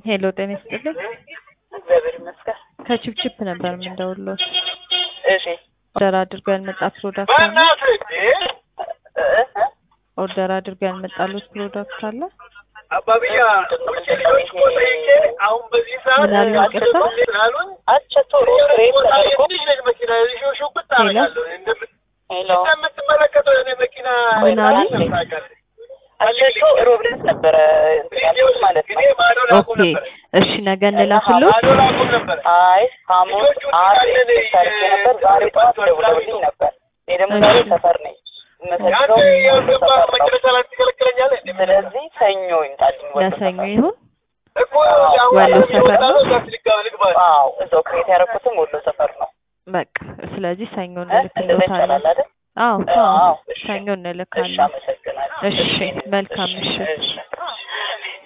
ሄሎ ጤና ይስጥልኝ። እግዚአብሔር ይመስገን። ከቺፕቺፕ ነበር የምንደውልዎት። እሺ ኦርደር አድርገው ያልመጣ ፕሮዳክት አለ? ኦርደር አድርገው ያልመጣሉት ፕሮዳክት አለ? አባብያ አሁን በዚህ ሰዓት ምን አሉ? ይቅርታ? አቸቶ ሬት ተደርጎ ትንሽ ነች መኪና ሽውሽውብት አደርጋለሁ ሄሎ እንደምትመለከተው የኔ መኪና ምን አሉ? አቸቶ ሮብ ዕለት ነበረ እንትን ያልኩት ማለት ነው። ኦኬ እሺ፣ ነገ እንላክልዎት። አይ ሐሙስ ዓርብ ኤክስፔክት አድርጌ ነበር። ዛሬ ጠዋት ደውለውልኝ ነበር። እኔ ደግሞ ዛሬ ሰፈር ነኝ የምሰግደው ሰፈር ነው። ስለዚህ ሰኞ ይምጣልኝ ወደ ለሰኞ ሰፈር። ይሁን። ወሎ ሰፈር ነው? አዎ እዛው ክሬት ያደረኩትም ወሎ ሰፈር ነው። በቃ ስለዚህ ሰኞ እ? እንደዛ እንልክልዎታለን። ይቻላል አይደል? አዎ አዎ አዎ፣ እሺ። ሰኞ እሺ እንልካለን። አመሰግናለሁ። እሺ፣ መልካም ምሽት። እሺ